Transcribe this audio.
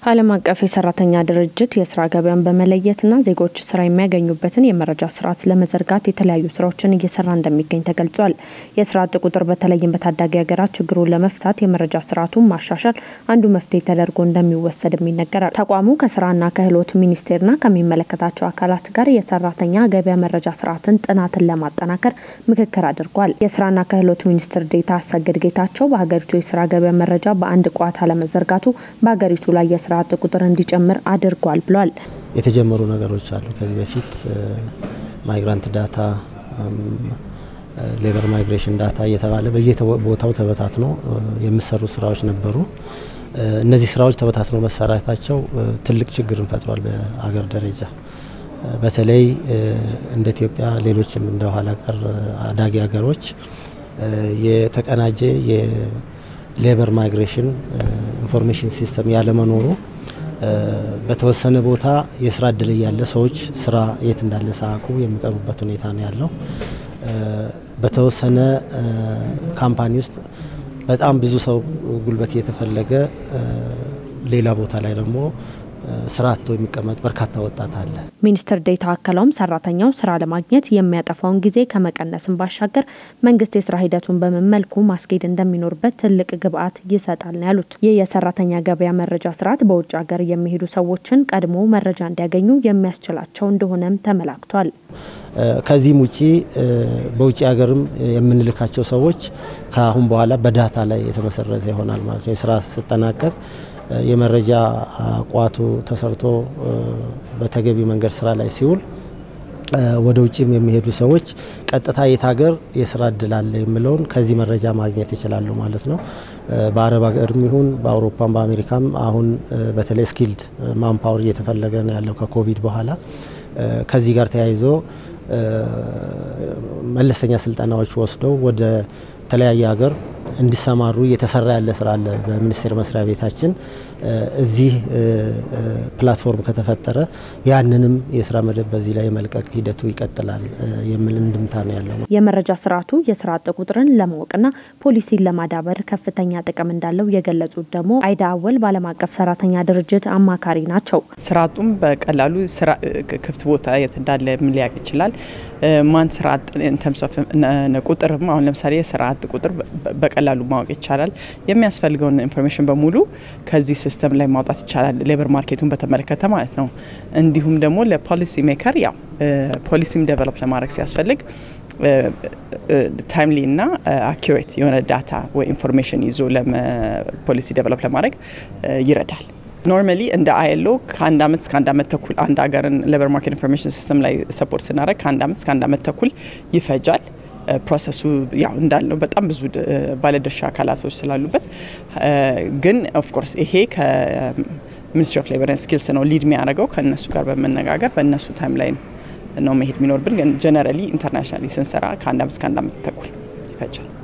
ዓለም አቀፍ የሰራተኛ ድርጅት የስራ ገበያን በመለየትና ዜጎች ስራ የሚያገኙበትን የመረጃ ስርዓት ለመዘርጋት የተለያዩ ስራዎችን እየሰራ እንደሚገኝ ተገልጿል። የስራ አጥ ቁጥር በተለይም በታዳጊ ሀገራት ችግሩን ለመፍታት የመረጃ ስርዓቱን ማሻሻል አንዱ መፍትሄ ተደርጎ እንደሚወሰድም ይነገራል። ተቋሙ ከስራና ክህሎት ሚኒስቴርና ከሚመለከታቸው አካላት ጋር የሰራተኛ ገበያ መረጃ ስርዓትን ጥናትን ለማጠናከር ምክክር አድርጓል። የስራና ክህሎት ሚኒስትር ዴኤታ አሰግድ ጌታቸው በሀገሪቱ የስራ ገበያ መረጃ በአንድ ቋት አለመዘርጋቱ በሀገሪቱ ላይ የስራ አጥ ቁጥር እንዲጨምር አድርጓል ብሏል። የተጀመሩ ነገሮች አሉ። ከዚህ በፊት ማይግራንት ዳታ፣ ሌበር ማይግሬሽን ዳታ እየተባለ በየቦታው ተበታትኖ የሚሰሩ ስራዎች ነበሩ። እነዚህ ስራዎች ተበታትነው መሰራታቸው ትልቅ ችግርን ፈጥሯል። በአገር ደረጃ በተለይ እንደ ኢትዮጵያ፣ ሌሎችም እንደ ኋላ ቀር አዳጊ ሀገሮች የተቀናጀ የሌበር ማይግሬሽን ኢንፎርሜሽን ሲስተም ያለመኖሩ በተወሰነ ቦታ የስራ እድል እያለ ሰዎች ስራ የት እንዳለ ሳያውቁ የሚቀሩበት ሁኔታ ነው ያለው። በተወሰነ ካምፓኒ ውስጥ በጣም ብዙ ሰው ጉልበት እየተፈለገ ሌላ ቦታ ላይ ደግሞ ስራ አጥቶ የሚቀመጥ በርካታ ወጣት አለ። ሚኒስትር ዴኤታው አክለውም ሰራተኛው ስራ ለማግኘት የሚያጠፋውን ጊዜ ከመቀነስም ባሻገር መንግስት የስራ ሂደቱን በምን መልኩ ማስኬድ እንደሚኖርበት ትልቅ ግብዓት ይሰጣል ነው ያሉት። ይህ የሰራተኛ ገበያ መረጃ ስርዓት በውጭ ሀገር የሚሄዱ ሰዎችን ቀድሞ መረጃ እንዲያገኙ የሚያስችላቸው እንደሆነም ተመላክቷል። ከዚህም ውጪ በውጭ ሀገርም የምንልካቸው ሰዎች ከአሁን በኋላ በዳታ ላይ የተመሰረተ ይሆናል ማለት ነው። የስራ ስጠናቀቅ የመረጃ ቋቱ ተሰርቶ በተገቢ መንገድ ስራ ላይ ሲውል ወደ ውጭም የሚሄዱ ሰዎች ቀጥታ የት ሀገር የስራ እድል አለ የሚለውን ከዚህ መረጃ ማግኘት ይችላሉ ማለት ነው። በአረብ ሀገርም ይሁን በአውሮፓም በአሜሪካም አሁን በተለይ ስኪልድ ማንፓወር እየተፈለገ ነው ያለው ከኮቪድ በኋላ ከዚህ ጋር ተያይዞ መለስተኛ ስልጠናዎች ወስደው ወደ ተለያየ ሀገር እንዲሰማሩ እየተሰራ ያለ ስራ አለ። በሚኒስቴር መስሪያ ቤታችን እዚህ ፕላትፎርም ከተፈጠረ ያንንም የስራ መደብ በዚህ ላይ የመልቀቅ ሂደቱ ይቀጥላል የሚል እንድምታ ነው ያለው። የመረጃ ስርዓቱ የስራ አጥ ቁጥርን ለማወቅና ፖሊሲን ለማዳበር ከፍተኛ ጥቅም እንዳለው የገለጹት ደግሞ አይዳ አወል በዓለም አቀፍ ሰራተኛ ድርጅት አማካሪ ናቸው። ስራ አጡም በቀላሉ ክፍት ቦታ የት እንዳለ ምን ሊያውቅ ይችላል። ማን ስራ አጥ ኢንተርምስ ኦፍ ቁጥርም አሁን ለምሳሌ የስራ አጥ ቁጥር በቀላሉ ማወቅ ይቻላል። የሚያስፈልገውን ኢንፎርሜሽን በሙሉ ከዚህ ሲስተም ላይ ማውጣት ይቻላል። ሌበር ማርኬቱን በተመለከተ ማለት ነው። እንዲሁም ደግሞ ለፖሊሲ ሜከር ያው ፖሊሲም ዴቨሎፕ ለማድረግ ሲያስፈልግ ታይምሊ እና አኪሬት የሆነ ዳታ ወይ ኢንፎርሜሽን ይዞ ፖሊሲ ዴቨሎፕ ለማድረግ ይረዳል። ኖርማሊ እንደ አይሎ ከአንድ አመት እስከ አንድ አመት ተኩል አንድ ሀገርን ሌበር ማርኬት ኢንፎርሜሽን ሲስተም ላይ ሰፖርት ስናደረግ ከአንድ አመት እስከ አንድ አመት ተኩል ይፈጃል። ፕሮሰሱ ያው እንዳለው በጣም ብዙ ባለድርሻ አካላቶች ስላሉበት ግን ኦፍኮርስ ይሄ ከሚኒስትሪ ኦፍ ሌበር ስኪልስ ነው ሊድ የሚያደርገው ከእነሱ ጋር በመነጋገር በእነሱ ታይም ላይ ነው መሄድ የሚኖርብን። ግን ጀነራሊ ኢንተርናሽናሊ ስንሰራ ከአንድ አመት እስከ አንድ አመት ተኩል ይፈጃል።